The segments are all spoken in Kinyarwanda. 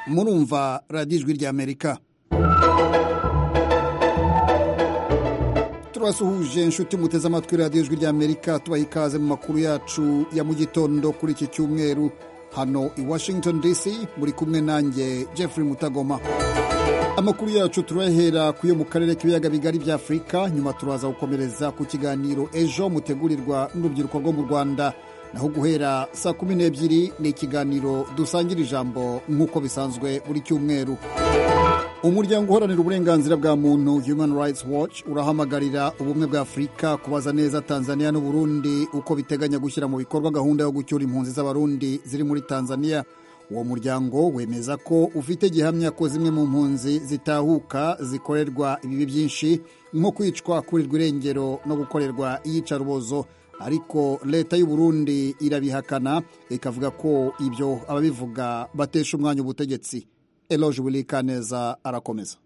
murumva radiyo ijwi ry'amerika turasuhuje inshuti muteze amatwi radiyo ijwi ry'amerika tubaha ikaze mu makuru yacu ya mu gitondo kuri iki cyumweru hano i washington dc muri kumwe nanjye jeffrey mutagoma amakuru yacu turahera ku yo mu karere k'ibiyaga bigari bya afurika nyuma turaza gukomereza ku kiganiro ejo mutegurirwa n'urubyiruko rwo mu rwanda naho guhera saa kumi n'ebyiri ni ikiganiro dusangira ijambo nk'uko bisanzwe buri cyumweru umuryango uharanira uburenganzira bwa muntu human rights watch urahamagarira ubumwe bwa afurika kubaza neza tanzania n'uburundi uko biteganya gushyira mu bikorwa gahunda yo gucyura impunzi z'abarundi ziri muri tanzania uwo muryango wemeza ko ufite gihamya ko zimwe mu mpunzi zitahuka zikorerwa ibibi byinshi nko kwicwa kurirwa irengero no gukorerwa iyicarubozo ariko leta y'u Burundi irabihakana ikavuga ko ibyo ababivuga batesha umwanya ubutegetsi Eloge Wilikaneza arakomeza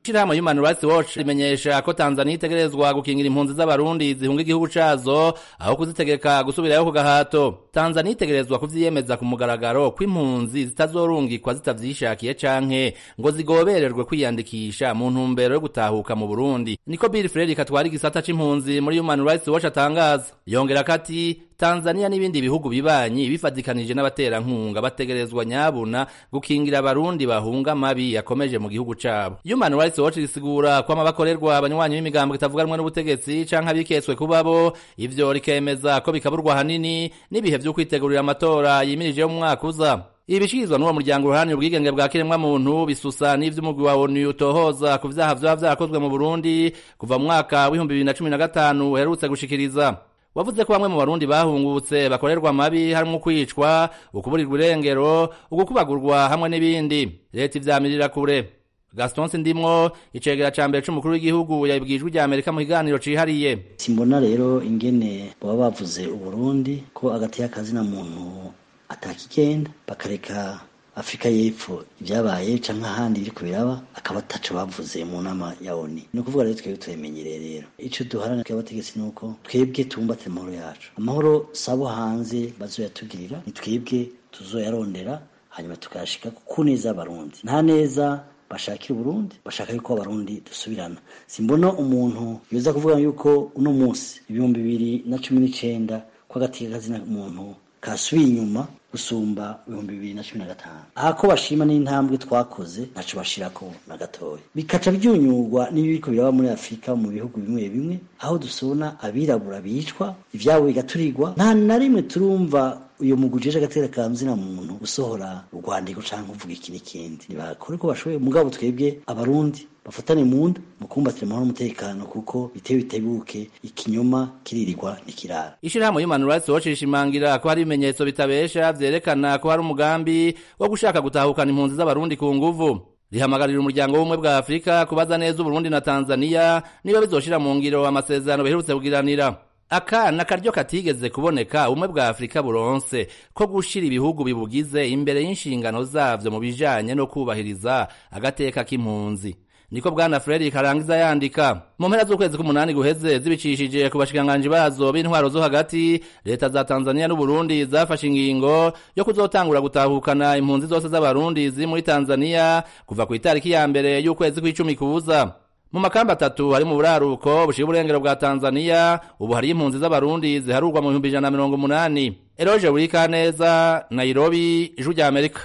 Shirama Human Rights Watch rimenyesha ko Tanzania itegerezwa gukingira impunzi z'abarundi zihunga igihugu cazo aho kuzitegeka gusubirayo ku gahato. Tanzania itegerezwa kuvyiyemeza ku mugaragaro ko impunzi zitazorungikwa zitavyishakiye canke ngo zigobererwe kwiyandikisha mu ntumbero yo gutahuka mu Burundi. Niko Bill Frederick atwara igisata c'impunzi muri Human Rights Watch atangaza. Yongera kati Tanzania n'ibindi bihugu bibanyi bifadikanije n'abaterankunga bategerezwa nyabuna gukingira abarundi bahunga mabi yakomeje mu gihugu cabo. Human Rights Watch risigura kwama bakorerwa abanywanyi b'imigambo itavuganwa n'ubutegetsi canke abiketswe kubabo ivyo rikemeza ko bikaburwa hanini n'ibihe vyo kwitegurira amatora yimirije mu mwaka uza. ibishirizwa n'uwo muryango uruhani ubwigenge bwa kiremwa muntu bisusa n'ivy'umugwi wa onu utohoza ku vyaha vyoba vyarakozwe mu Burundi kuva mu mwaka w'ibihumbi bibiri na cumi na gatanu uherutse gushikiriza wavuze ko bamwe mu barundi bahungutse bakorerwa amabi harimo kwicwa ukuburirwa irengero ugukubagurwa hamwe n'ibindi leta ivyamirira kure gaston sindimwo icegera ca mbere c'umukuru w'igihugu yabibwijwe rya amerika mu kiganiro cihariye simbona rero ingene baba bavuze uburundi ko agati y'akazina muntu atakigenda bakareka afurika y'epfo ibyabaye canke ahandi biriko biraba akaba ataco bavuze mu nama ya oni ni ukuvuga rero twebwe turemenyereye rero ico duharana tw'abategetsi ni uko twebwe tubumbatire amahoro yacu amahoro sabo hanze bazoyatugirira ni twebwe tuzoyarondera hanyuma tukayashika ku neza abarundi nta neza bashakira uburundi bashaka yuko abarundi dusubirana simbona umuntu yoza kuvuga yuko uno munsi ibihumbi bibiri na cumi n'icenda ko agati kazina muntu kasubiye inyuma gusumba ibihumbi bibiri na cumi na gatanu aha ko bashima n'intambwe twakoze ntaco bashirako na gatoya bikaca byunyurwa n'ibiriko biraba muri afurika mu bihugu bimwe bimwe aho dusubona abirabura bicwa ivyabo bigaturirwa nta na rimwe turumva uyu mugujeje agatera kamzina muntu usohora urwandiko canke uvuga iki n'ikindi ntibakore ko bashoboye mugabo twebwe abarundi bafatane mu nda mukumbatire amahoro n'umutekano kuko bitewe bitebuke ikinyoma kiririrwa nikirara ishirahamwe Human Rights Watch rishimangira ko hari ibimenyetso bitabesha vyerekana ko hari umugambi wo gushaka gutahukana impunzi z'abarundi ku nguvu rihamagarira umuryango w'ubumwe bwa afurika kubaza neza uburundi na tanzaniya niba bizoshira mu ngiro amasezerano biherutse kugiranira akana karyo katigeze kuboneka ubumwe bwa afurika buronse ko gushira ibihugu bibugize imbere y'inshingano zavyo mu bijanye no kubahiriza agateka k'impunzi niko bwana frederick arangiza yandika mu mpera z'ukwezi k'umunani guheze zibicishije ku bashikiranganji bazo b'intwaro zo hagati leta za tanzaniya n'uburundi zafashe ingingo yo kuzotangura gutahukana impunzi zose z'abarundi ziri muri tanzaniya kuva ku itariki ya mbere y'ukwezi kw'icumi kuza mu makamba atatu ari mu buraruko bushira uburengero bwa tanzaniya ubu hariyo impunzi z'abarundi ziharurwa mu bihumbi ijana na mirongo umunani eroje burikaneza nairobi ijwi rya amerika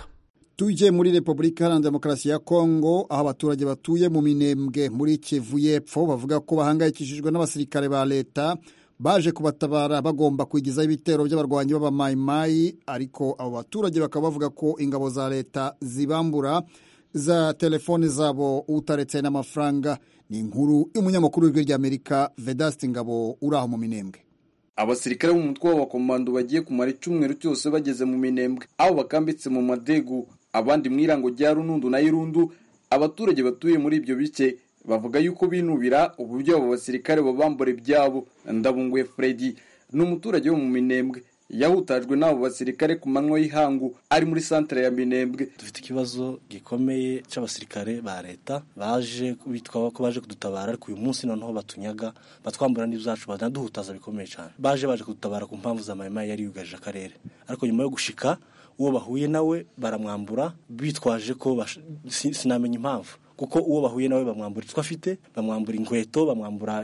tujye muri repubulika iharanira demokarasi ya kongo aho abaturage batuye mu minembwe muri kivu y'epfo bavuga ko bahangayikishijwe n'abasirikare ba leta baje kubatabara bagomba kwigizaho ibitero by'abarwanyi b'abamayimayi ariko abo baturage bakaba bavuga ko ingabo za leta zibambura za telefoni zabo utaretse n'amafaranga ni inkuru y'umunyamakuru w'ijwi ry'amerika vedasite ngabo uri aho mu minembwe abasirikare b'umutwe w'abakomando bagiye kumara icyumweru cyose bageze mu minembwe aho bakambitse mu madegu abandi mu irango rya runundu na irundu abaturage batuye muri ibyo bice bavuga yuko binubira uburyo abo basirikare babambura ibyabo ndabunguye freddy ni umuturage wo mu minembwe yahutajwe n'abo basirikare ku manywa y'ihangu ari muri santere ya minembwe dufite ikibazo gikomeye cy'abasirikare ba leta baje bitwa ko baje kudutabara ariko uyu munsi noneho batunyaga batwambura n'ibyacu banaduhutaza bikomeye cyane baje baje kudutabara ku mpamvu za mayima yari yugarije akarere ariko nyuma yo gushika uwo bahuye nawe baramwambura bitwaje ko bash- si- sinamenya impamvu kuko uwo bahuye nawe bamwambura icyo afite bamwambura inkweto bamwambura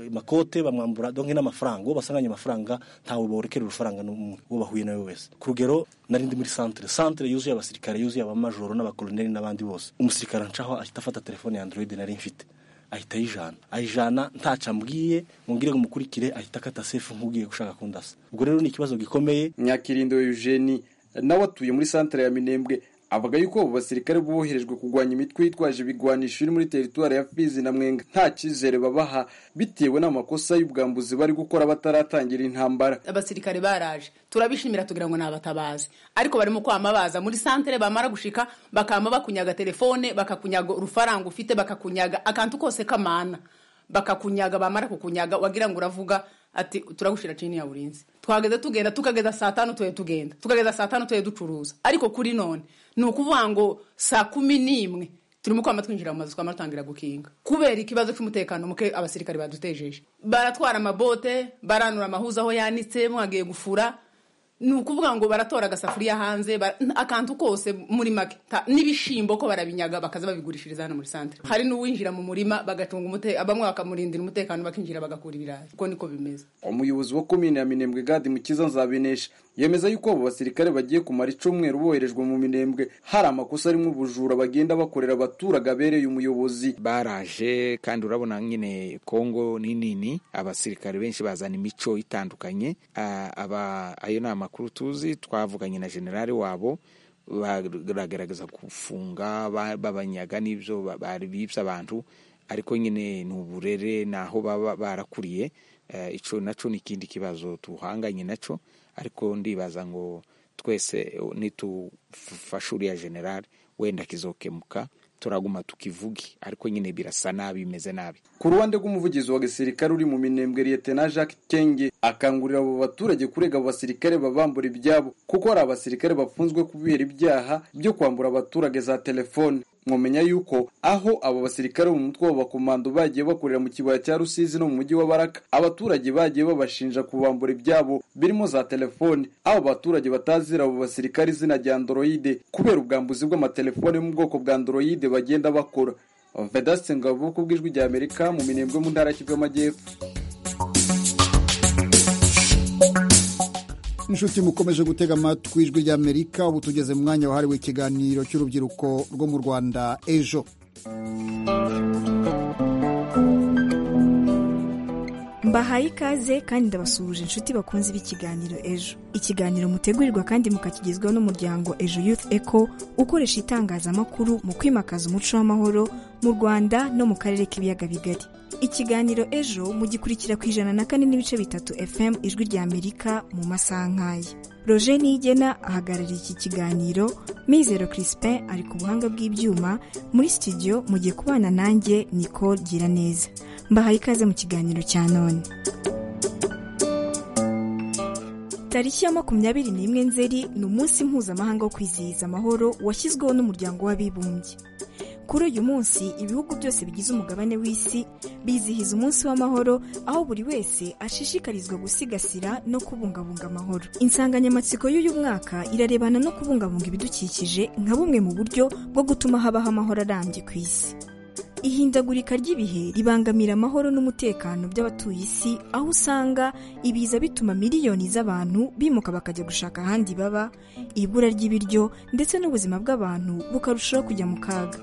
amakote bamwambura donke n'amafaranga uwo basanganye amafaranga ntawe borekera urufaranga n'umwe uwo bahuye nawe wese ku rugero nari ndi muri santere santere yuzuye abasirikare yuzuye abamajoro n'abakoloneli n'abandi bose umusirikare ancaho ahita afata telefone ya android nari mfite ahita ayijana ayijana ntacyo ambwiye mubwire ngo mukurikire ahita akata sefu nk'ubwiye gushaka kundasa ubwo rero ni ikibazo gikomeye nyakirindo eugenie nawe atuye muri santere ya minembwe avuga yuko abo basirikare boherejwe kurwanya imitwe yitwaje ibigwanisho iri muri teritwari ya fizi na mwenga nta cyizere babaha bitewe n'amakosa y'ubwambuzi bari gukora bataratangira intambara abasirikare baraje turabishimira tugira ngo ni abatabazi ariko barimo kwama baza muri santere bamara gushika bakama bakunyaga telefone bakakunyaga urufaranga ufite bakakunyaga akantu kose k'amana bakakunyaga bamara kukunyaga wagira ngo uravuga ati turagushira chini ya ulinzi twageze tugenda tukageza saa tanu tuye tugenda tukageza saa tanu tuye ducuruza ariko kuri none ni ukuvuga ngo saa kumi n'imwe turimo kwama twinjira mu mazu twama dutangira gukinga kubera ikibazo cy'umutekano muke abasirikare badutejeje baratwara amabote baranura amahuza aho yanitse mwagiye gufura ni ukuvuga ngo baratora agasafuriya hanze bara- n- akantu kose muri make Ta- n'ibishimbo ko barabinyaga bakaza babigurishiriza hano muri santere hari n'uwinjira mu murima bagacunga umutekano bamwe bakamurindira umutekano bakinjira bagakura ibirayi uko niko bimeze umuyobozi wa komine ya minembwe gadi mukiza nzabinesha yemeza yuko abo basirikare bagiye kumara icumweru boherejwe mu minembwe hari amakosa arimo ubujura bagenda bakorera abaturage abereye umuyobozi baraje kandi urabona nyine kongo ni nini abasirikare benshi bazana imico itandukanye Ah, aba ayo ni amakuru tuzi twavuganye na generali wabo baragaragaza gufunga ba- babanyaga n'ibyo ba- bari bibye abantu ariko nyine ni uburere ni aho baba barakuriye Eh, ico naco ni ikindi kibazo tuhanganye naco ariko ndibaza ngo twese nitufasha uriya generali wenda kizokemuka turaguma tukivuge ariko nyine birasa nabi bimeze nabi ku ruhande rw'umuvugizi wa gisirikare uri mu minembwe liyetena jacques kenge akangurira abo baturage kurega abo basirikare babambura ibyabo kuko hari abasirikare bafunzwe kubera ibyaha byo kwambura abaturage za telefone mwamenya yuko aho abo basirikare bo mu mutwe w'abakomando bagiye bakorera mu kibaya cya rusizi no mu mujyi wa baraka abaturage bagiye babashinja kubambura ibyabo birimo za telefone aho abaturage batazira abo basirikare izina rya androide kubera ubwambuzi bw'amatelefone yo mu bwoko bwa androide bagenda bakora vedasite ngabo ku bw'ijwi rya amerika mu minembwe mu ntara y'Kivu y'amajyepfo inshuti mukomeje gutega amatwi ijwi ry'amerika ubu tugeze mu mwanya wahariwe ikiganiro cy'urubyiruko rwo mu rwanda ejo mbahaye ikaze kandi ndabasuhuje inshuti bakunze b'ikiganiro ejo ikiganiro mutegurirwa kandi mukakigezwaho n'umuryango ejo youth eco ukoresha itangazamakuru mu kwimakaza umuco w'amahoro mu rwanda no mu karere k'ibiyaga bigari ikiganiro ejo mugikurikira ku ijana na kane n'ibice bitatu fm ijwi ry'amerika mu masaha nk'aya roger niyigena ahagarariye iki kiganiro mizero crispin ari ku buhanga bw'ibyuma muri studio mu gihe kubana nanjye nicole giraneza mbahaye ikaze mu kiganiro cya none tariki ya makumyabiri n'imwe nzeri ni umunsi mpuzamahanga wo kwizihiza amahoro washyizweho n'umuryango w'abibumbye kuri uyu munsi ibihugu byose bigize umugabane w'isi bizihiza umunsi w'amahoro aho buri wese ashishikarizwa gusigasira no kubungabunga amahoro insanganyamatsiko y'uyu mwaka irarebana no kubungabunga ibidukikije nka bumwe mu buryo bwo gutuma habaho amahoro arambye ku isi ihindagurika ry'ibihe ribangamira amahoro n'umutekano by'abatuye isi aho usanga ibiza bituma miliyoni z'abantu bimuka bakajya gushaka ahandi baba ibura ry'ibiryo ndetse n'ubuzima bw'abantu bukarushaho kujya mu kaga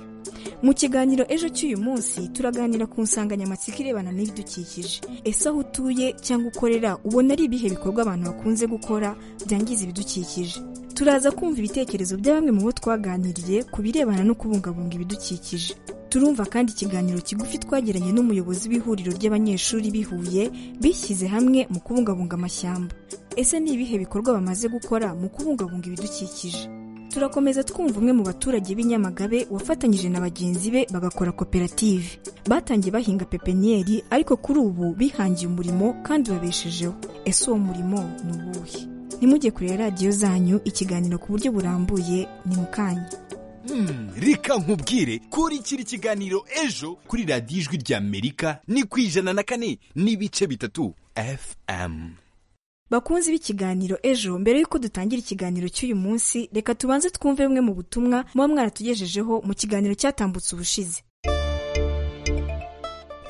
mu kiganiro ejo cy'uyu munsi turaganira ku nsanganyamatsiko irebana n'ibidukikije ese aho utuye cyangwa ukorera ubona ari ibihe bikorwa abantu bakunze gukora byangiza ibidukikije turaza kumva ibitekerezo bya bamwe mu bo twaganiriye ku birebana no kubungabunga ibidukikije turumva kandi ikiganiro kigufi twagiranye n'umuyobozi w'ihuriro ry'abanyeshuri bihuye bishyize hamwe mu kubungabunga amashyamba ese ni ibihe bikorwa bamaze gukora mu kubungabunga ibidukikije turakomeza twumva umwe mu baturage b'i Nyamagabe wafatanyije na bagenzi be bagakora koperative batangiye bahinga pepeniyeri ariko kuri ubu bihangiye umurimo kandi babeshejeho ese uwo murimo ni uwuhe nimujye kureba radiyo zanyu ikiganiro ku buryo burambuye ni mu kanya Hmm, reka nkubwire kurikira ikiganiro ejo kuri radiyo ijwi ry'amerika ni ku ijana na kane n'ibice bitatu fm bakunze b'ikiganiro ejo mbere y'uko dutangira ikiganiro cy'uyu munsi reka tubanze twumve bumwe mu butumwa muba mwaratugejejeho mu kiganiro cyatambutse ubushize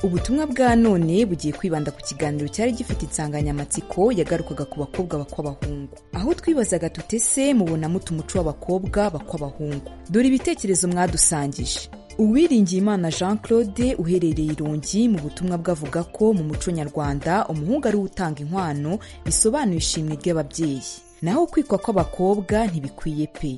ubutumwa bwa none bugiye kwibanda ku kiganiro cyari gifite insanganyamatsiko yagarukaga ku bakobwa bakw'abahungu aho twibazaga tutese mubona mutu umuco w'abakobwa bakw'abahungu dore ibitekerezo mwadusangije uwiringiye imana jean claude uherereye irongi mu butumwa bwavuga ko mu muco nyarwanda umuhungu ari we utanga inkwano bisobanura ishimwe ry'ababyeyi naho kwikwa kw'abakobwa ntibikwiye pe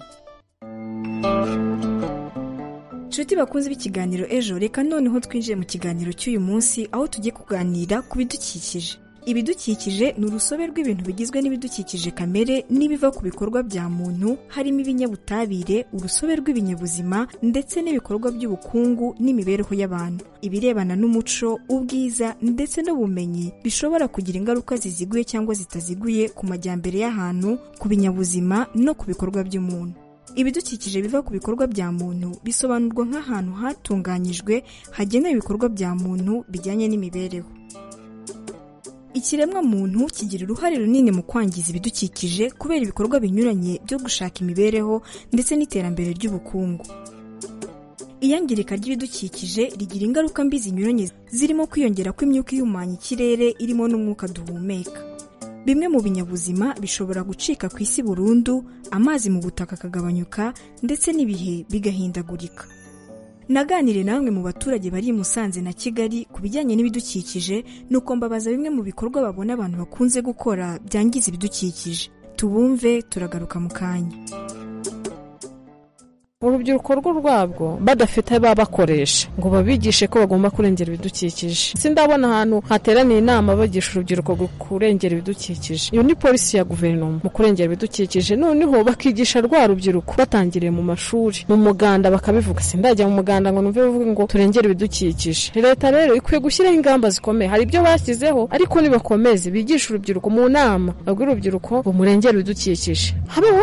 nshuti bakunze b'ikiganiro ejo reka noneho twinjiye mu kiganiro cy'uyu munsi aho tugiye kuganira ku bidukikije ibidukikije ni urusobe rw'ibintu bigizwe n'ibidukikije kamere n'ibiva ku bikorwa bya muntu harimo ibinyabutabire urusobe rw'ibinyabuzima ndetse n'ibikorwa by'ubukungu n'imibereho y'abantu ibirebana n'umuco ubwiza ndetse n'ubumenyi bishobora kugira ingaruka ziziguye cyangwa zitaziguye ku majyambere y'ahantu ku binyabuzima no ku bikorwa by'umuntu ibidukikije biva ku bikorwa bya muntu bisobanurwa nk'ahantu hatunganyijwe hagenewe ibikorwa bya muntu bijyanye n'imibereho ikiremwa muntu kigira uruhare runini mu kwangiza ibidukikije kubera ibikorwa binyuranye byo gushaka imibereho ndetse n'iterambere ry'ubukungu iyangirika ry'ibidukikije rigira ingaruka mbi zinyuranye zirimo kwiyongera kw'imyuka ihumanya ikirere irimo n'umwuka duhumeka bimwe mu binyabuzima bishobora gucika ku isi burundu amazi mu butaka akagabanyuka ndetse n'ibihe bigahindagurika naganire namwe mu baturage bari i musanze na kigali ku bijyanye n'ibidukikije nuko mbabaza bimwe mu bikorwa babona abantu bakunze gukora byangiza ibidukikije tubumve turagaruka mu kanya urubyiruko rwo rwabwo badafite babakoresha ngo babigishe ko bagomba kurengera ibidukikije sindabona ahantu hateraniye inama bagisha urubyiruko kurengera ibidukikije iyo ni polisi ya guverinoma mu kurengera ibidukikije noneho bakigisha rwa rubyiruko batangiriye mu mashuri mu muganda bakabivuga sindajya mu muganda ngo numve bavuge ngo turengere ibidukikije leta rero ikwiye gushyiraho ingamba zikomeye hari ibyo bashyizeho ariko nibakomeze bigishe urubyiruko mu nama babwire urubyiruko ngo murengere ibidukikije habeho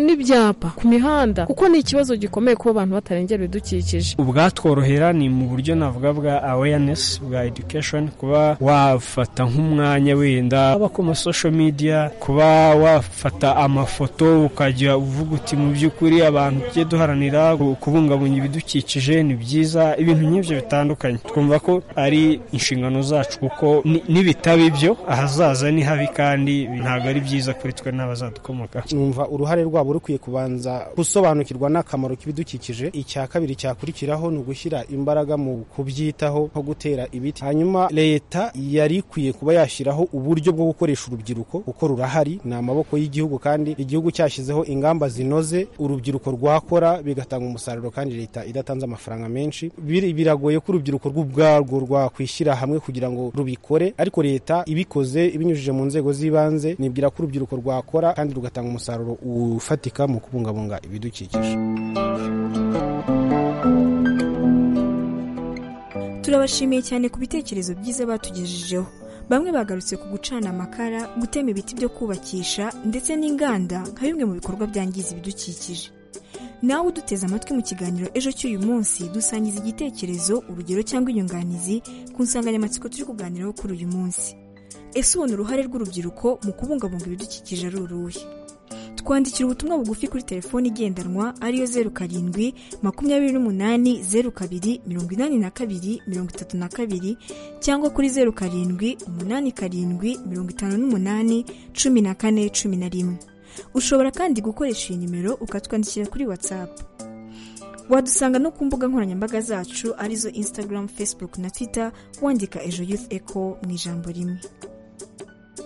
n'ibyapa ku mihanda kuko ni ikibazo gikomeye kuba abantu batarengera ibidukikije ubwatworohera ni mu buryo navuga bwa awareness bwa education kuba wafata nk'umwanya wenda aba ku masosho media kuba wafata amafoto ukajya uvuga uti mu by'ukuri abantu tujye duharanira kubungabunga ibidukikije ni byiza ibintu nk'ibyo bitandukanye twumva ko ari inshingano zacu kuko nibitaba ibyo ahazaza ni habi kandi ntabwo ari byiza kuri twe n'abazadukomoka numva uruhare rwabo rukwiye kubanza gusobanukirwa n'akamaro k'ibidukikije icya kabiri cyakurikiraho ni ugushyira imbaraga mu kubyitaho nko gutera ibiti hanyuma leta yari ikwiye kuba yashyiraho uburyo bwo gukoresha urubyiruko kuko rurahari ni amaboko y'igihugu kandi igihugu cyashyizeho ingamba zinoze urubyiruko rwakora bigatanga umusaruro kandi leta idatanze amafaranga menshi biragoye ko urubyiruko rw'ubwarwo rwakwishyira hamwe kugira ngo rubikore ariko leta ibikoze ibinyujije mu nzego z'ibanze nibwira ko urubyiruko rwakora kandi rugatanga umusaruro ufatika mu kubungabunga ibidukikije turabashimiye cyane ku bitekerezo byiza batugejejeho bamwe bagarutse ku gucana amakara gutema ibiti byo kubakisha ndetse n'inganda nka bimwe mu bikorwa byangiza ibidukikije nawe uduteze amatwi mu kiganiro ejo cy'uyu munsi dusangiza igitekerezo urugero cyangwa inyunganizi ku nsanganyamatsiko turi kuganiraho kuri uyu munsi ese ubona uruhare rw'urubyiruko mu kubungabunga ibidukikije ari uruhe twandikira ubutumwa bugufi kuri telefoni igendanwa ariyo zeru karindwi makumyabiri n'umunani zeru kabiri mirongo inani na kabiri mirongo itatu na kabiri cyangwa kuri zeru karindwi umunani karindwi mirongo itanu n'umunani cumi na kane cumi na rimwe ushobora kandi gukoresha iyi nimero ukatwandikira kuri watsapu wadusanga no ku mbuga nkoranyambaga zacu arizo instagram facebook na twitter wandika ejo youth echo mu ijambo rimwe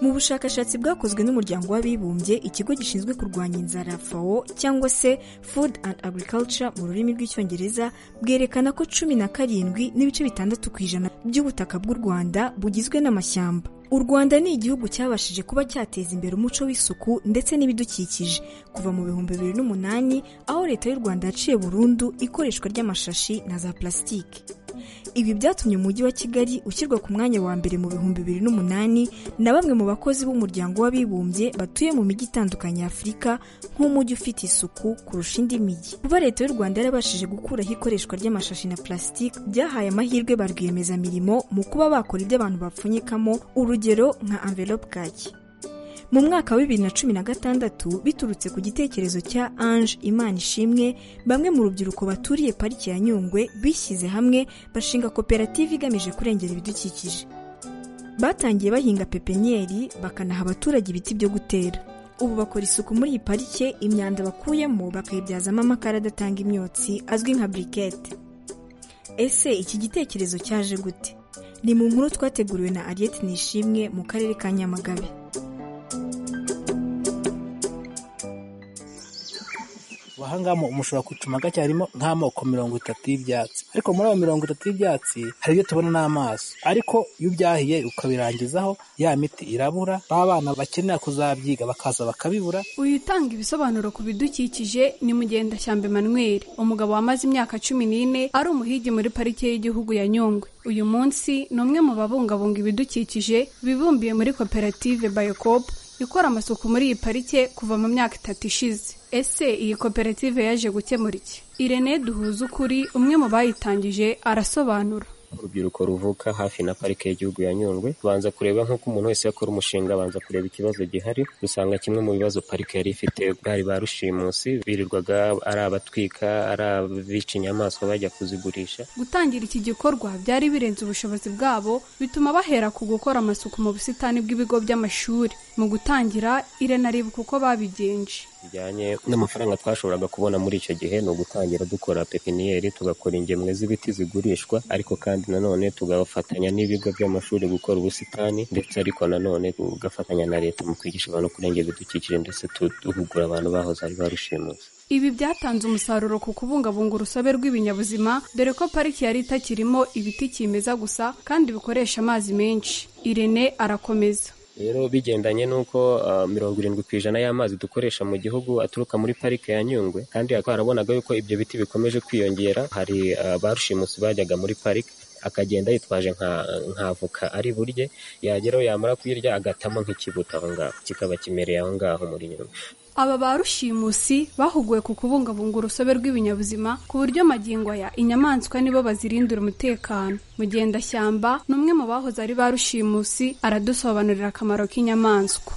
mu bushakashatsi bwakozwe n'umuryango w'abibumbye ikigo gishinzwe kurwanya inzara fao cyangwa se food and agriculture mu rurimi rw'icyongereza bwerekana ko cumi na karindwi n'ibice bitandatu ku ijana by'ubutaka bw'u rwanda bugizwe n'amashyamba u rwanda ni igihugu cyabashije kuba cyateza imbere umuco w'isuku ndetse n'ibidukikije kuva mu bihumbi bibiri n'umunani aho leta y'u rwanda yaciye burundu ikoreshwa ry'amashashi na za plasitike ibi byatumye umujyi wa kigali ushyirwa ku mwanya wa mbere mu bihumbi bibiri n'umunani na bamwe mu bakozi b'umuryango w'abibumbye batuye mu mijyi itandukanye ya afurika nk'umujyi ufite isuku kurusha indi mijyi kuba leta y'u rwanda yarabashije gukuraho ikoreshwa ry'amashashi na plasitike byahaye amahirwe ba rwiyemezamirimo mu kuba bakora ibyo abantu bapfunyikamo urugero nka anvelope kaki mu mwaka wa bibiri na cumi na gatandatu biturutse ku gitekerezo cya ange imana ishimwe bamwe mu rubyiruko baturiye pariki ya nyungwe bishyize hamwe bashinga koperative igamije kurengera ibidukikije batangiye bahinga pepenyeri bakanaha abaturage ibiti byo gutera ubu bakora isuku muri iyi parike imyanda bakuyemo bakayibyazamo amakara adatanga imyotsi azwi nka burikete ese iki gitekerezo cyaje gute ni mu nkuru twateguriwe na ariyeti nishimwe mu karere ka nyamagabe ahangamo umushobora gucuma gake harimo nk'amoko mirongo itatu y'ibyatsi ariko muri ayo mirongo itatu y'ibyatsi hari ibyo tubona n'amaso ariko iyo ubyahiye ukabirangizaho ya miti irabura ba bana bakenera kuzabyiga bakaza bakabibura uyu utanga ibisobanuro ku bidukikije ni mugendashyamba Emmanuel umugabo wamaze imyaka cumi n'ine ari umuhigi muri parike y'igihugu ya nyungwe uyu munsi ni umwe mu babungabunga ibidukikije bibumbiye muri koperative bayokopu ikora amasuku muri iyi parike kuva mu myaka itatu ishize ese iyi koperative yaje gukemura iki irene duhuze ukuri umwe mu bayitangije arasobanura urubyiruko ruvuka hafi na parike y'igihugu ya nyungwe banza kureba nk'uko umuntu wese yakora umushinga abanza kureba ikibazo gihari dusanga kimwe mu bibazo parike yari ifite bwari ba rushimusi birirwaga ari abatwika ari abica inyamaswa bajya kuzigurisha gutangira iki gikorwa byari birenze ubushobozi bwabo bituma bahera ku gukora amasuku mu busitani bw'ibigo by'amashuri mu gutangira irenaribuka uko babigenje bijyanye n'amafaranga twashoboraga kubona muri icyo gihe ni ugutangira dukora pepiniyeri tugakora ingemwe z'ibiti zigurishwa ariko kandi nanone tugafatanya n'ibigo by'amashuri gukora ubusitani ndetse ariko nanone tugafatanya na leta mu kwigisha abantu kurengera ibidukikije ndetse duhugura abantu bahoze ari barushimuse ibi byatanze umusaruro ku kubungabunga urusobe rw'ibinyabuzima dore ko pariki yari itakirimo ibiti kimeza gusa kandi bikoresha amazi menshi irene arakomeza rero bigendanye n'uko mirongo irindwi ku ijana y'amazi dukoresha mu gihugu aturuka muri parike ya nyungwe kandi twarabonaga yuko ibyo biti bikomeje kwiyongera hari barushimusi bajyaga muri parike akagenda yitwaje nka avoka ari burye yageraho yamara kuyirya agatamo nk'ikibuto aho ngaho kikaba kimereye aho ngaho muri nyungwe aba ba rushimusi bahuguwe ku kubungabunga urusobe rw'ibinyabuzima ku buryo magingo aya inyamaswa nibo bazirindira umutekano mugendashyamba ni umwe mu bahoze ari ba rushimusi aradusobanurira akamaro k'inyamaswa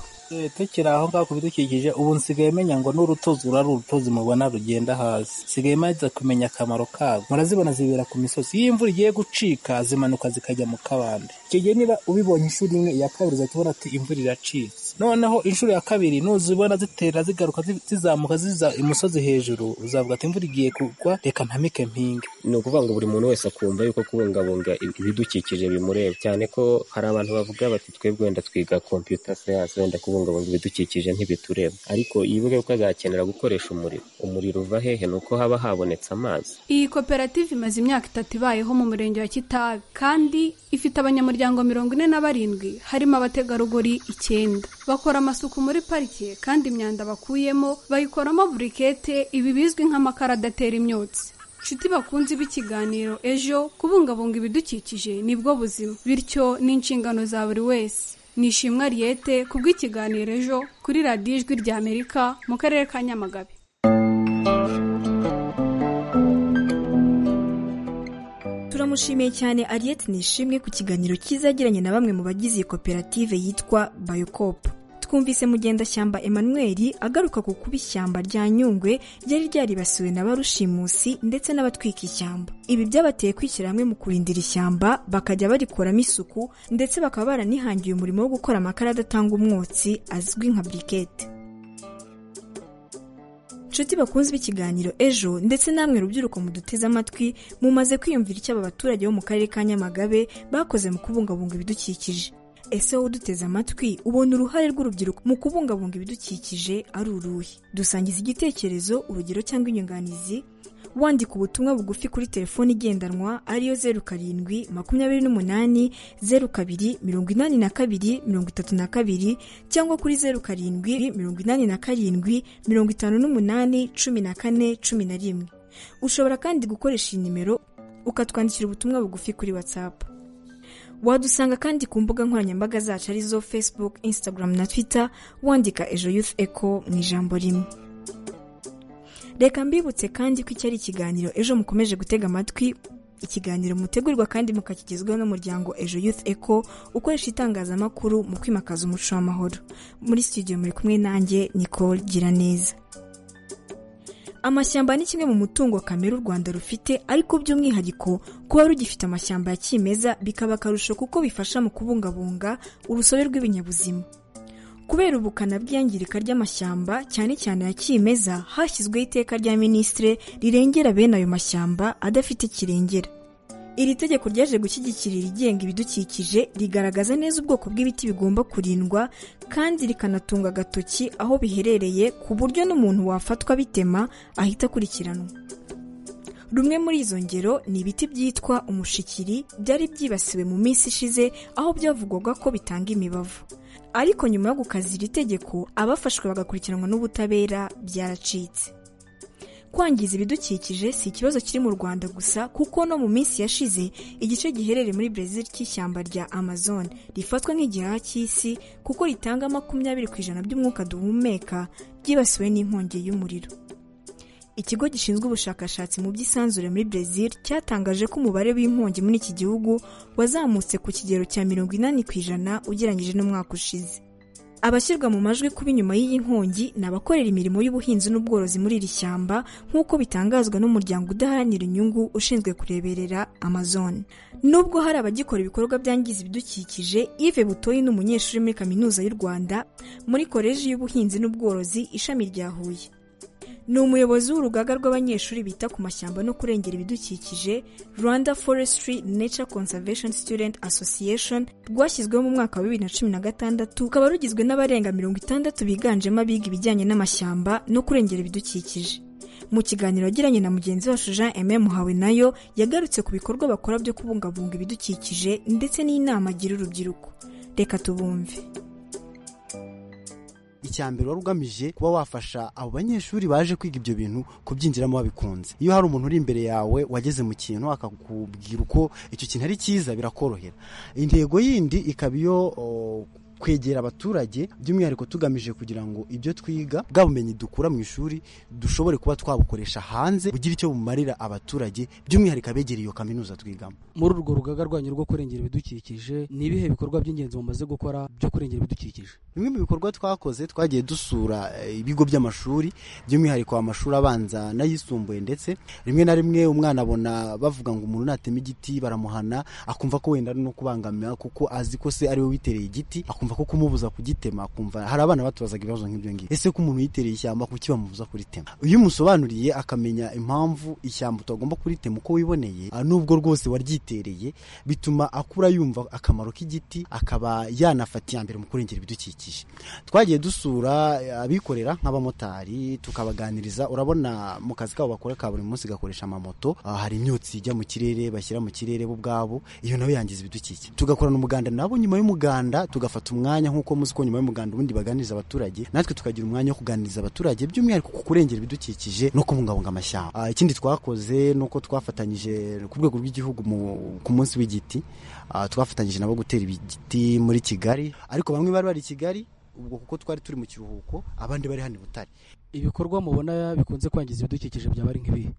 tukiri aho ngaho ku bidukikije ubu nsigaye menya ngo n'urutozi rura ari urutozi mubona rugenda hasi nsigaye maze kumenya akamaro kabwo murazibona zibera ku misozi iyo imvura igiye gucika zimanuka zikajya mu kabande icyo gihe niba ubibonye inshuro imwe iya kabiri uzatubona ati imvura iracitse noneho inshuro ya kabiri nuzibona zitera zigaruka zizamuka ziza imusozi hejuru uzavuga ati imvura igiye kugwa reka ntamike mpinga ni ukuvuga ngo buri muntu wese akumva yuko kubungabunga ibidukikije bimureba cyane ko hari abantu bavuga bati twebwe wenda twiga kompiyuta siyansi wenda kubungabunga ibidukikije ntibitureba ariko yibuke ko azakenera gukoresha umuriro umuriro uva hehe ni uko haba habonetse amazi iyi koperative imaze imyaka itatu ibayeho mu murenge wa kitabi kandi ifite abanyamuryango mirongo ine na barindwi harimo abategarugori icyenda bakora amasuku muri parike kandi imyanda bakuyemo bayikoramo burikete ibi bizwi nk'amakara adatera imyotsi inshuti bakunze b'ikiganiro ejo kubungabunga ibidukikije nibwo buzima bityo ni inshingano za buri wese nishimwa riyete ku bw'ikiganiro ejo kuri radiyo ijwi ry'amerika mu karere ka nyamagabe turamushimiye cyane ariyeti nishimwe ku kiganiro kizagiranye na bamwe mu bagize iyi koperative yitwa bayokopu twumvise mugendashyamba emmanuel agaruka ku kuba ishyamba rya nyungwe ryari ryaribasiwe na barushimusi ndetse n'abatwika ishyamba ibi byabateye kwishyira hamwe mu kurindira ishyamba bakajya barikoramo isuku ndetse bakaba baranihangiye umurimo wo gukora amakara adatanga umwotsi azwi nka burikete inshuti bakunze ikiganiro ejo ndetse namwe rubyiruko muduteze amatwi mumaze kwiyumvira icyo aba baturage bo mu karere ka nyamagabe bakoze mu kubungabunga ibidukikije ese wowe uduteze amatwi ubona uruhare rw'urubyiruko mu kubungabunga ibidukikije ari uruhe dusangiza igitekerezo urugero cyangwa inyunganizi wandika ubutumwa bugufi kuri telefoni igendanwa ariyo zeru karindwi makumyabiri n'umunani zeru kabiri mirongo inani na kabiri mirongo itatu na kabiri cyangwa kuri zeru karindwi mirongo inani na karindwi mirongo itanu n'umunani cumi na kane cumi na rimwe ushobora kandi gukoresha iyi nimero ukatwandikira ubutumwa bugufi kuri watsapu wadusanga kandi ku mbuga nkoranyambaga zacu arizo facebook instagram na twitter wandika ejo youth eco mu ijambo rimwe reka mbibutse kandi ko iki ari ikiganiro ejo mukomeje gutega amatwi ikiganiro mutegurwa kandi mukakigezwaho n'umuryango ejo youth eco ukoresha itangazamakuru mu kwimakaza umuco w'amahoro muri studio muri kumwe nanjye nicole giraneza amashyamba ni kimwe mu mutungo kamere u rwanda rufite ariko by'umwihariko kuba rugifite amashyamba ya kimeza bikaba akarusho kuko bifasha mu kubungabunga urusobe rw'ibinyabuzima kubera ubukana bw'iyangirika ry'amashyamba cyane cyane ya kimeza hashyizweho iteka rya minisitire rirengera bene ayo mashyamba adafite kirengera iri tegeko ryaje gushyigikira irigenga ibidukikije rigaragaza neza ubwoko bw'ibiti bigomba kurindwa kandi rikanatunga agatoki aho biherereye ku buryo n'umuntu wafatwa bitema ahita akurikiranwa rumwe muri izo ngero ni ibiti byitwa umushikiri byari byibasiwe mu minsi ishize aho byavugwaga ko bitanga imibavu ariko nyuma yo gukaza iri tegeko abafashwe bagakurikiranwa n'ubutabera byaracitse kwangiza ibidukikije si ikibazo kiri mu rwanda gusa kuko no mu minsi yashize igice giherereye muri brezil cy'ishyamba rya amazon rifatwa nk'igihaha cy'isi kuko ritanga makumyabiri ku ijana by'umwuka duhumeka ryibasiwe n'inkongi y'umuriro ikigo gishinzwe ubushakashatsi mu by'isanzure muri brezil cyatangaje ko umubare w'inkongi muri iki gihugu wazamutse ku kigero cya mirongo inani ku ijana ugereranyije n'umwaka ushize abashyirwa mu majwi kuba inyuma y'iyi nkongi ni abakorera imirimo y'ubuhinzi n'ubworozi muri iri shyamba nk'uko bitangazwa n'umuryango udaharanira inyungu ushinzwe kureberera amazon nubwo hari abagikora ibikorwa byangiza ibidukikije ive butoyi ni umunyeshuri muri kaminuza y'u rwanda muri koleji y'ubuhinzi n'ubworozi ishami rya huye ni umuyobozi w'urugaga rw'abanyeshuri bita ku mashyamba no kurengera ibidukikije rwanda forestry nature conservation student association rwashyizweho mu mwaka wa bibiri na cumi na gatandatu rukaba rugizwe n'abarenga mirongo itandatu biganjemo abiga ibijyanye n'amashyamba no kurengera ibidukikije mu kiganiro yagiranye na mugenzi wacu jean aime muhawe nayo yagarutse ku bikorwa bakora byo kubungabunga ibidukikije ndetse n'inama agira urubyiruko reka tubumve icyambere wari ugamije kuba wafasha abo banyeshuri baje kwiga ibyo bintu kubyinjiramo babikunze iyo hari umuntu uri imbere yawe wageze mu kintu akakubwira uko icyo kintu ari cyiza birakorohera intego yindi ikaba iyo kwegera abaturage by'umwihariko tugamije kugira ngo ibyo twiga bwa bumenyi dukura mu ishuri dushobore kuba twabukoresha hanze bugira icyo bumarira abaturage by'umwihariko abegera iyo kaminuza twigamo muri urwo rugaga rwanyu rwo kurengera ibidukikije ni ibihe bikorwa by'ingenzi mumaze gukora byo kurengera ibidukikije bimwe mu bikorwa twakoze twagiye dusura ibigo by'amashuri by'umwihariko amashuri abanza n'ayisumbuye ndetse rimwe na rimwe umwana abona bavuga ngo umuntu natema igiti baramuhana akumva ko wenda ari no kubangamira kuko azi ko se ariwe witereye igiti akumva ko kumubuza kugitema akumva hari abana batubazaga ibibazo nk'ibyo ngibyo ese ko umuntu yitereye ishyamba kuki bamubuza kuritema iyo umusobanuriye akamenya impamvu ishyamba utagomba kuritema uko wiboneye nubwo rwose waryitereye bituma akura yumva akamaro k'igiti akaba yanafata iya mbere mu kurengera ibidukikije twagiye dusura abikorera nk'abamotari tukabaganiriza urabona mu kazi kabo bakora ka buri munsi gakoresha amamoto hari imyotsi ijya mu kirere bashyira mu kirere bo ubwabo iyo nawe yangiza ibidukikije tugakorana umuganda nabo nyuma y'umuganda tugafata umwanya nk'uko muzi ko nyuma y'umuganda ubundi baganiriza abaturage natwe tukagira umwanya wo kuganiriza abaturage by'umwihariko ku kurengera ibidukikije no kubungabunga amashyamba ikindi twakoze ni uko twafatanyije ku rwego rw'igihugu ku munsi w'igiti twafatanyije nabo gutera igiti muri kigali ariko bamwe bari bari i kigali ubwo kuko twari turi mu kiruhuko abandi bari hano i butare ibikorwa mubona bikunze kwangiza ibidukikije byaba ari nk'ibihe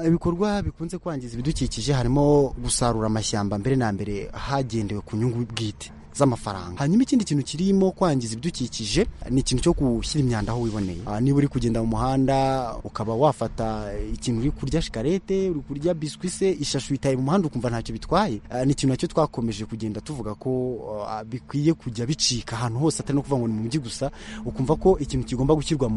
ibikorwa bikunze kwangiza ibidukikije harimo gusarura amashyamba mbere na mbere hagendewe ku nyungu bwite z'amafaranga hanyuma ikindi kintu kirimo kwangiza ibidukikije ni ikintu cyo gushyira imyanda aho wiboneye niba uri kugenda mu muhanda ukaba wafata ikintu uri kurya shikarete uri kurya biswi se ishashu itaye mu muhanda ukumva ntacyo bitwaye ni ikintu nacyo twakomeje kugenda tuvuga ko bikwiye kujya bicika ahantu hose atari no kuvuga ngo ni mu mujyi gusa ukumva ko ikintu kigomba gushyirwa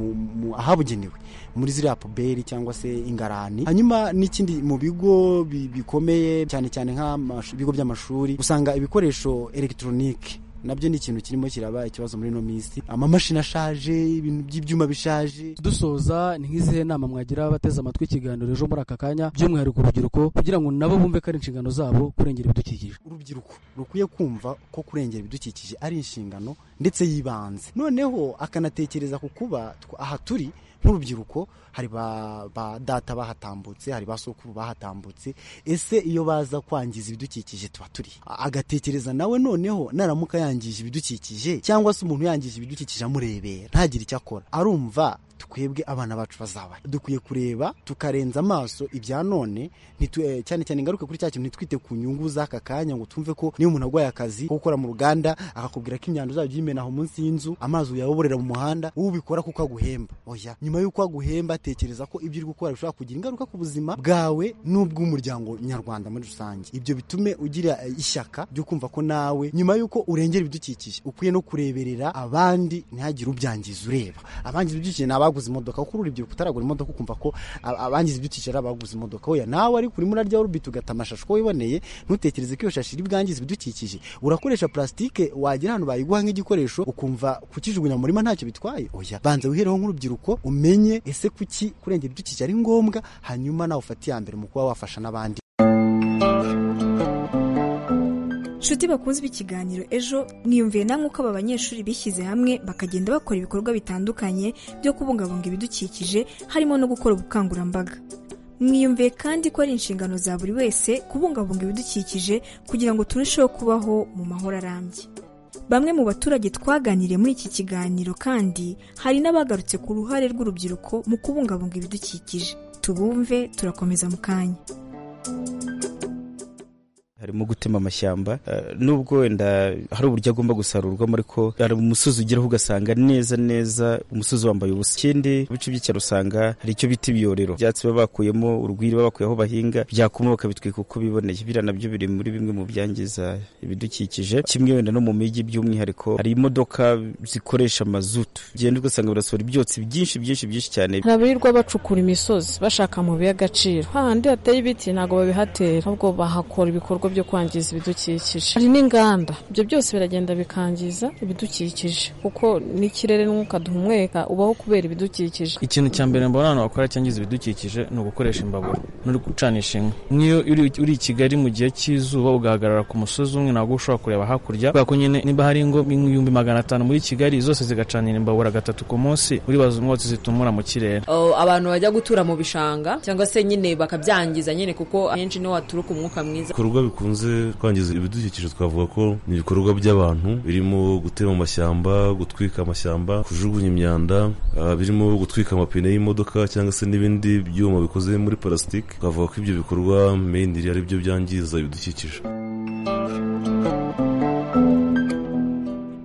ahabugenewe muri ziriya puberi cyangwa se ingarani hanyuma n'ikindi mu bigo bikomeye cyane cyane nk'ibigo by'amashuri usanga ibikoresho elegitoroniki nabyo ni ikintu kirimo kiraba ikibazo muri ino minsi amamashini ashaje ibintu by'ibyuma bishaje dusoza ni nk'izihe nama mwagira abateze amatwi ikiganiro ejo muri aka kanya by'umwihariko urubyiruko kugira ngo nabo bumve ko ari inshingano zabo kurengera ibidukikije urubyiruko rukwiye kumva ko kurengera ibidukikije ari inshingano ndetse y'ibanze noneho akanatekereza ku kuba aha turi nk'urubyiruko hari ba data bahatambutse hari ba sokuru bahatambutse ese iyo baza kwangiza ibidukikije tuba turi agatekereza nawe noneho naramuka yangije ibidukikije cyangwa se umuntu yangije ibidukikije amurebera ntagire icyo akora arumva twebwe abana bacu bazaba dukwiye kureba tukarenza amaso ibya none ntitu- eh, cyane cyane ingaruka kuri cya kintu ntitwite ku nyungu z'aka kanya ngo twumve ko niba umuntu arwaye akazi ko gukora mu ruganda akakubwira ko imyanda uzajya uyimena aho munsi y'inzu amazi uyayoborera mu muhanda wowe ubikora kuko aguhemba oya nyuma y'uko aguhemba tekereza ko ibyo uri gukora bishobora kugira ingaruka ku buzima bwawe n'ubw'umuryango nyarwanda muri rusange ibyo bitume ugira eh, ishyaka ryo kumva ko nawe nyuma y'uko urengera ibidukikije ukwiye no kureberera abandi ntihagire ubyangiza ureba abangiza ibidukikije ni abaguze imodoka kuko urubyiruko utaragura imodoka ukumva ko a- abangiza ibidukikije ari abaguze imodoka oya nawe ariko urimo urarya rubiti ugata amashashi uko wiboneye ntutekereze ko iyo shashi iri bwangize ibidukikije urakoresha plastique wagira ahantu bayiguha nk'igikoresho ukumva kukijugunya mu murima ntacyo bitwaye oya banza wihereho nk'urubyiruko umenye ese kuki kurengera ibidukikije ari ngombwa hanyuma nawe ufate iya mbere mu kuba wafasha n'abandi nshuti bakunze ikiganiro ejo mwiyumviye namwe uko aba banyeshuri bishyize hamwe bakagenda bakora ibikorwa bitandukanye byo kubungabunga ibidukikije harimo no gukora ubukangurambaga mwiyumviye kandi ko ari inshingano za buri wese kubungabunga ibidukikije kugira ngo turusheho kubaho mu mahoro arambye bamwe mu baturage twaganiriye muri iki kiganiro kandi hari n'abagarutse ku ruhare rw'urubyiruko mu kubungabunga ibidukikije tubumve turakomeza mu kanya harimo gutema amashyamba eh, nubwo wenda hari uburyo agomba gusarurwamo ariko hari umusozi ugeraho ugasanga neza neza umusozi wambaye ubusa ikindi mu bice by'icyaro usanga hari icyo bita ibiyorero ibyatsi baba bakuyemo urwiri baba bakuye aho bahinga byakuma bakabitwika uko biboneye biriya nabyo biri muri bimwe mu byangiza ibidukikije kimwe wenda no mu mijyi by'umwihariko hari imodoka zikoresha mazutu ugenda ugasanga birasohora ibyotsi byinshi byinshi byinshi cyane hari abirirwa bacukura imisozi bashaka amabuye y'agaciro hahandi hateye ibiti ntabwo babihatera ahubwo bahakora ibikorwa byo kwangiza ibidukikije hari n'inganda ibyo byose biragenda bikangiza ibidukikije kuko n'ikirere n'umwuka duhumeka ubaho kubera ibidukikije ikintu cya mbere mbona abantu bakora cyangiza ibidukikije ni ugukoresha imbabura no gucanisha inkwi nk'iyo uri- uri i kigali mu gihe cy'izuba ugahagarara ku musozi umwe ntabwo uba ushobora kureba hakurya kubera ko nyine niba hari ingo nk'ibihumbi magana atanu muri kigali zose zigacanira imbabura gatatu ku munsi uribaza umwotsi zitumura mu kirere Oh, abantu bajya gutura mu bishanga cyangwa se nyine bakabyangiza nyine kuko ahenshi niho haturuka umwuka mwiza ibikorwa bikunze kwangiza ibidukikije twavuga ko ni ibikorwa by'abantu birimo gutema amashyamba gutwika amashyamba kujugunya imyanda ah, birimo gutwika amapine y'imodoka cyangwa se n'ibindi byuma bikoze muri parasitike twavuga ko ibyo bikorwa meyiniri ari byo byangiza ibidukikije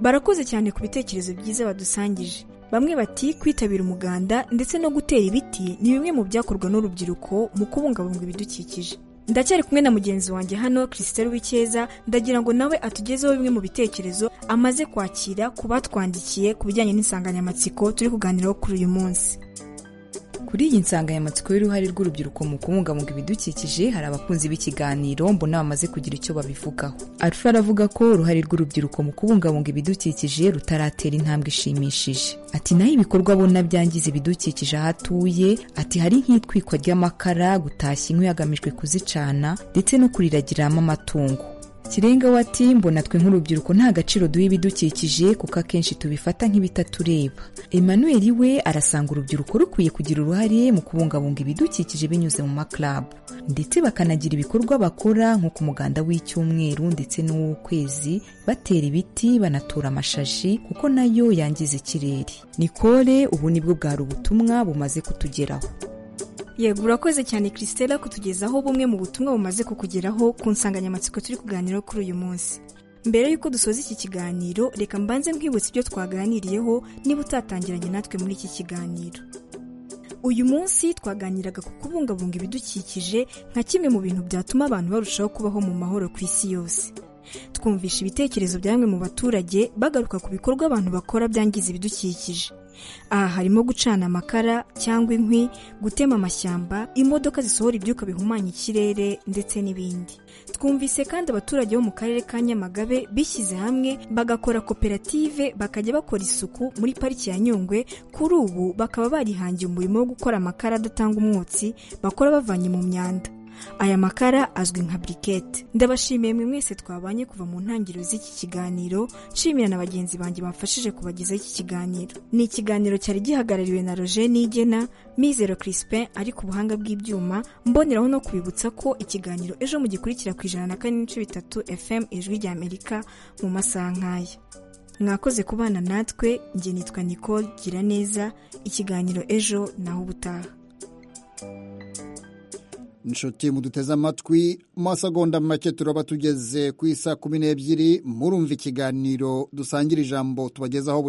barakoze cyane ku bitekerezo byiza badusangije bamwe bati kwitabira umuganda ndetse no gutera ibiti ni bimwe mu byakorwa n'urubyiruko mu kubungabunga ibidukikije ndacyari kumwe na mugenzi wanjye hano christelle w'icyeza ndagira ngo nawe atugezeho bimwe mu bitekerezo amaze kwakira ku batwandikiye ku bijyanye n'insanganyamatsiko turi kuganiraho kuri uyu munsi Kuri iyi nsanganyamatsiko y'uruhare rw'urubyiruko mu kubungabunga ibidukikije hari abakunzi b'ikiganiro mbona bamaze kugira icyo babivugaho arusha aravuga ko uruhare rw'urubyiruko mu kubungabunga ibidukikije rutaratera intambwe ishimishije ati naho ibikorwa abona byangiza ibidukikije aho atuye ati hari nk'itwikwa ry'amakara gutashya inkwi hagamijwe kuzicana ndetse no kuriragiramo amatungo kirenga we ati mbona twe nk'urubyiruko nta gaciro duha ibidukikije kuko akenshi tubifata nk'ibitatureba emmanuel we arasanga urubyiruko rukwiye kugira uruhare mu kubungabunga ibidukikije binyuze mu maklabu ndetse bakanagira ibikorwa bakora nko ku muganda w'icyumweru ndetse n'uw'ukwezi batera ibiti banatura amashashi kuko nayo yangiza ikirere nikore ubu nibwo bwari ubutumwa bumaze kutugeraho yego urakoze cyane christelle kutugezaho bumwe mu butumwa bumaze kukugeraho ku nsanganyamatsiko turi kuganiraho kuri uyu munsi mbere y'uko dusoza iki kiganiro reka mbanze nkwibutsa ibyo twaganiriyeho niba utatangiranye natwe muri iki kiganiro uyu munsi twaganiraga ku kubungabunga ibidukikije nka kimwe mu bintu byatuma abantu barushaho kubaho mu mahoro ku isi yose twumvisha ibitekerezo bya bamwe mu baturage bagaruka ku bikorwa abantu bakora byangiza ibidukikije aha harimo gucana amakara cyangwa inkwi gutema amashyamba imodoka zisohora ibyuka bihumanya ikirere ndetse n'ibindi twumvise kandi abaturage bo mu karere ka nyamagabe bishyize hamwe bagakora koperative bakajya bakora isuku muri pariki ya nyungwe kuri ubu bakaba barihangiye umurimo wo gukora amakara adatanga umwotsi bakora bavanye mu myanda aya makara azwi nka burikete ndabashimiye mwe mwese twabanye kuva mu ntangiriro z'iki kiganiro nshimira na bagenzi banjye bamfashije kubagezaho iki kiganiro ni ikiganiro cyari gihagarariwe na roger nigena mizero crispin ari ku buhanga bw'ibyuma mboneraho no kubibutsa ko ikiganiro ejo mu gikurikira ku ijana na kane n'ibice bitatu fm ijwi ry'amerika mu masaha nk'aya mwakoze kubana natwe njye nitwa nicole gira neza ikiganiro ejo naho ubutaha inshuti muduteze amatwi amasegonda make turaba tugeze ku isa kumi n'ebyiri murumva ikiganiro dusangira ijambo tubagezaho buri